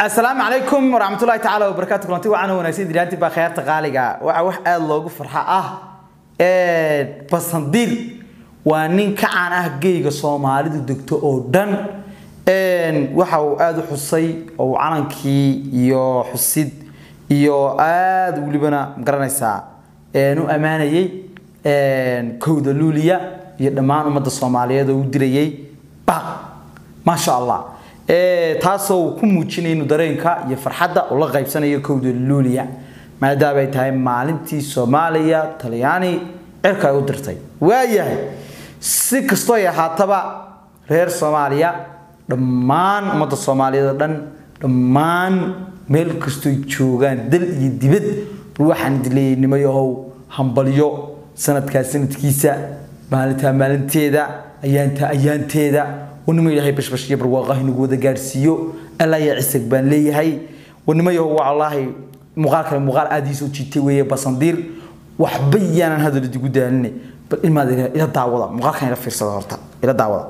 asalaamu calaykum waraxmatullahi tacaala wabarakaatu kulanti wacan wanaagsan diraanti baa khayaarta qaaliga waxaa wax aada loogu farxa ah basandiir waa nin ka caan ah geyga soomaalidu degto oo dhan waxa uu aada u xusay oo uu calankii iyo xusid iyo aada welibana magaranaysaa u ammaanayay kowda luuliya iyo dhammaan ummadda soomaaliyeed oo u dirayay baq maasha allah taasoo uu ku muujinaya inuu dareenka iyo farxadda uu la qaybsanayo kowda luuliya maadaama ay tahay maalintii soomaaliya talyaani cirka ay u dirtay waayahay si kastoo ay ahaataba reer soomaaliya dhammaan ummadda soomaaliyeed oo dhan dhammaan meel kastooy joogaan dal iyo dibad waxaan dileeyay nimayahow hambalyo sanadkaa sanadkiisa maalintaa maalinteeda ayaantaa ayaanteeda wanimo ilaahay bashbash iyo barwaaqaha inagu wada gaadhsiiyo alla yaa cisag baan leeyahay wanimo yahow wallaahi muuqaal kale muuqaal aada ii soo jiitay weeye basandiir waxba yaanan hadal idigu daalinay bal imaad ila daawada muuqaalkan ila fiirsada horta ila daawada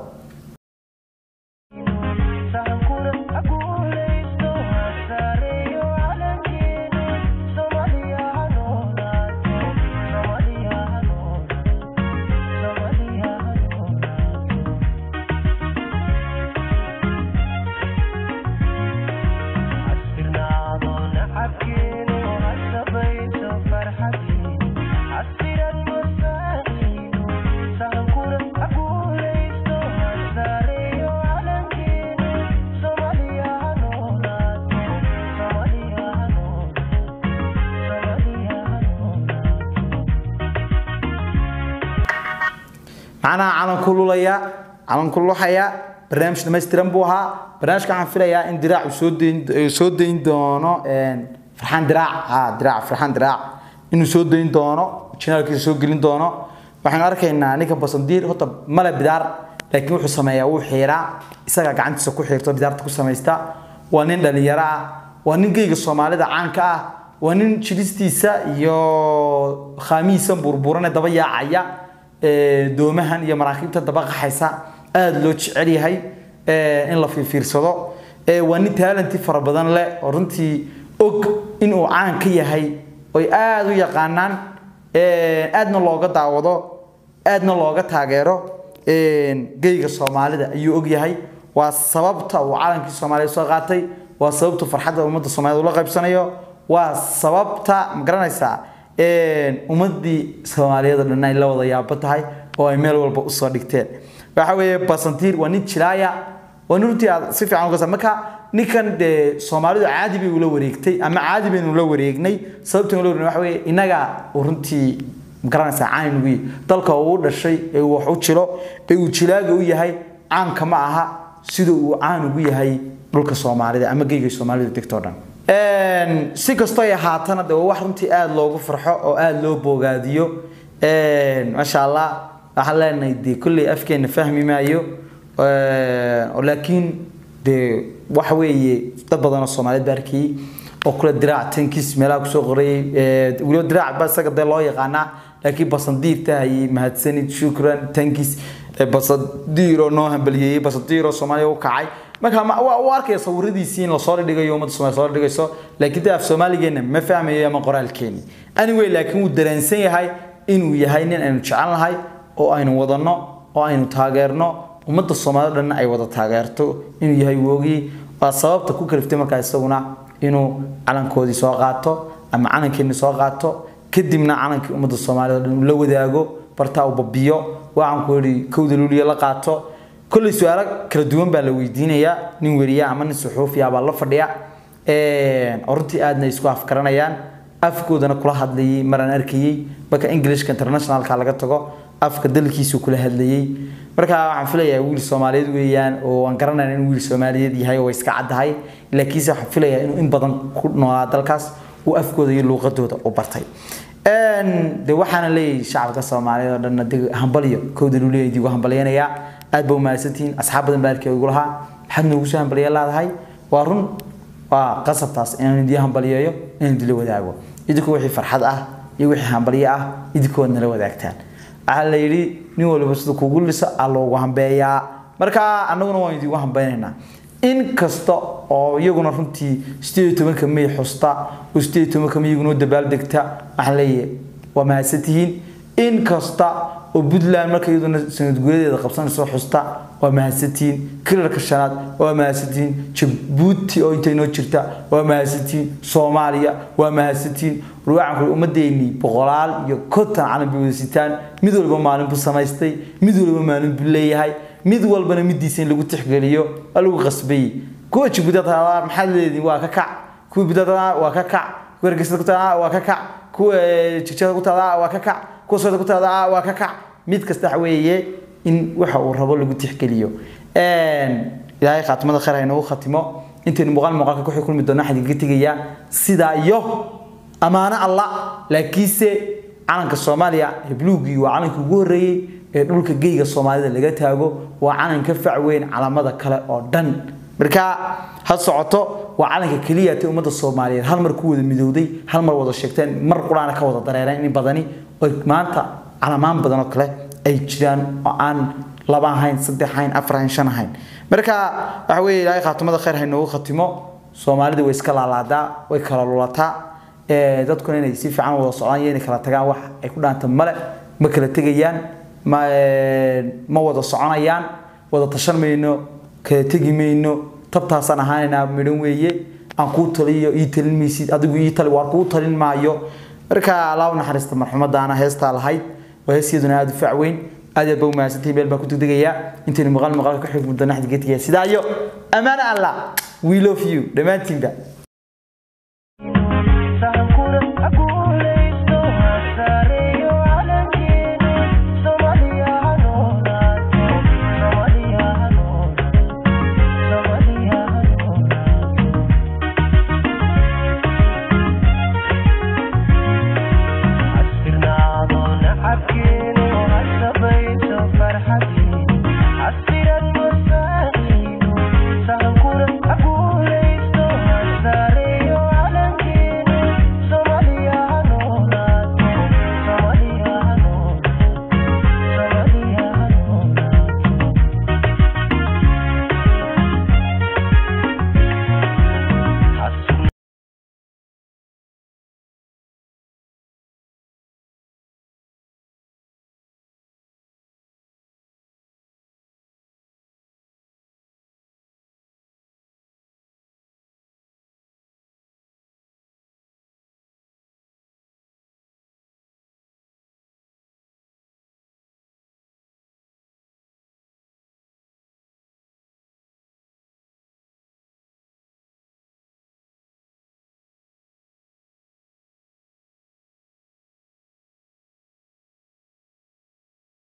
macnaha calanku lulaya calanku luxaya barnaamij dhamaystiran buu ahaa barnaamijka waxaan filayaa in diraac uu soo dayn soo dayn doono farxaan diraac ha diraac farxaan diraac inuu soo dayn doono janaalkiisa soo gelin doono waxaynu arkaynaa ninka basandiir horta male bidaar laakiin wuxuu sameeyaa wuu xiiraa isagaa gacantiisa ku xiirto bidaarta ku samaysta waa nin dhalinyaro ah waa nin geyga soomaalida caanka ah waa nin jilistiisa iyo khaamihiisa burburane daba yaacaya doomahan iyo maraakiibta daba qaxaysa aada loo jecel yahay in la fiirfiirsado waa nin taalanti fara badan leh oo runtii og inuu caan ka yahay oy aada u yaqaanaan aadna looga daawado aadna looga taageero geyga soomaalida ayuu og yahay waa sababta uu calankii soomaaliyed soo qaatay waa sababta farxadda ummadda soomaaliyed ula qaybsanayo waa sababta ma garanaysaa ummadii soomaaliyeed oo dhan ay la wada yaabo tahay oo ay meel walba usoo dhigteen waxa weeye basantiir waa nin jilaaya waa nin runtii aad si fiican uga marka ninkan dee soomaalidu caadi bay ula wareegtay ama caadi baynu la wareegnay sababta ula wareegnay waxa weeye innaga uu runtii magaranaysaa caan inugu yihi dalka uu dhashay ee uu wax u jilo ee uu jilaaga u yahay caanka ma aha sida uu caan ugu yahay dhulka soomaalida ama geyga soomaalida degtoo dhan si kastoo ay ahaatana de waa wax runtii aada loogu farxo oo aada loo boogaadiyo maasha allah waxaan leenahay dee kolley afkeena fahmi maayo laakiin dee waxa weeye dad badan oo soomaaliyeed baa arkayey oo kule diraac tankis meelaha kusoo qorayay weliba diraac ba isaga dee loo yaqaanaa laakiin basandiir tahayay mahadsanid shukran tankis basandiir oo noo hambaliyeeyey basandiir oo soomaaliya u kacay marka waa u arkaya sawiradiisii in lasoo dhighayo ummadda somalia soo dhigayso laakiin dee af soomaaligeena ma fahmayo ama qoraalkeeni anyway laakiin wuu dareensan yahay inuu yahay nin aynu jecelnahay oo aynu wadanno oo aynu taageerno ummadda soomaalida dhanna ay wada taageerto inuu yahay woogii waa sababta ku kaliftay markaa isaguna inuu calankoodii soo qaato ama calankeeni soo qaato kadibna calankii ummadda soomaalida o dhan uu la wadaago bartaa uu babiyo waxaan ku yidhi kowda luuliya la qaato kolley su-aalo kala duwan baa la weydiinayaa nin weriya ama nin suxuufiya baa la fadhiya oo runtii aadna isku afkaranayaan afkoodana kula hadlayay maraan arkayey marka englishka internationalka laga tago afka dalkiisu kula hadlayey marka waxaan filayaa wiil soomaaliyeed weeyaan oo aan garanayna in wiil soomaaliyeed yahay oo iska caddahay laakiinse waxaan filayaa inuu in badan ku noolaa dalkaas uu afkooda iyo luuqadooda u bartay de waxaana leeyahay shacabka soomaaliyeed oo dhanna de hambalyo kowda luuliya idigu hambalyanayaa aad ba umahadsantihiin asxaab badan baa arkay igu lahaa maxaad noogu soo hambaliya leedahay waa run waa qasabtaas inaan idii hambaliyeeyo inaan idila wadaago idinku wixii farxad ah iyo wixii hambalyo ah idinkood nala wadaagtaan waxaa la yidhi nin waliba sida kugu liso aa loogu hambeeyaa marka annaguna waan idigu hambeynaynaa in kasta oo iyaguna runtii sideed iyo tobanka may xusta oo sideed iyo tobanka may iyaguna u dabaaldegta waxaan leeyahay waa mahadsantihiin in kasta oo puntland marka iyaduna sanad gudadeeda qabsanayso xusta waa mahadsantihiin kilarka shanaad waa mahadsantihiin jabuuti oo inta inoo jirta waa mahadsantihiin soomaaliya waa mahadsantihiin ruwacanku ummadeennii boqolaal iyo konton calan bay wada sitaan mid walba maalin buu samaystay mid walba maalin buu leeyahay mid walbana midiisa in lagu tixgeliyo waa lagu qasbayey kuwa jabuuti maxaad leediin waa ka kac kuwa budada waa ka kac kuwa hargeysada ku taada waa ka kac kuwa jigjada ku taada waa ka kac kuwa sooda ku taada waa ka kac mid kasta waxa weeye in waxa uu rabo lagu tixgeliyo ilaahay khaatimada khayr ha inoogu khatimo intaynu muuqaal muuqaalka ku kulmi doona waxaan idinka tegayaa sidaa iyo ammaano allah laakiinse calanka soomaaliya ee buluugii waa calanka ugu horreeyey ee dhulka geyga soomaalida laga taago waa calan ka fac weyn calamada kale oo dhan marka ha socoto waa calanka keliya ta ummadda soomaaliyeed hal mar ku wada midowday hal mar wada sheegteen mar quraana ka wada dareereen in badani oo maanta calamaan badan oo kale ay jiraan oo aan laba ahayn saddex ahayn afar ahayn shan ahayn marka waxa weeye ilaahay khaatimada khayr ha inoogu khatimo soomaalida way iska laalaadaa way kala lulataa dadkuna inay si fiican wada socdaan iyo inay kala tagaan wax ay ku dhaanta male ma kala tegayaan ma ma wada soconayaan wada tashan mayno kala tegi mayno tabtaasaan ahaanaynaa midhan weeye aan kuu taliyo ii talin maysid adigu ii tali waa kuu talin maayo marka allah u naxariista marxumadaana heestaa lahayd waa heesiyaduna aada u fac weyn aad aad ba u mahadsantahay meel baan ku degdegayaa intaynu muuqaal muuqaalka ka xigmudana xadigeetigaa sidaa iyo ammaano allah we love you dhammaantiinba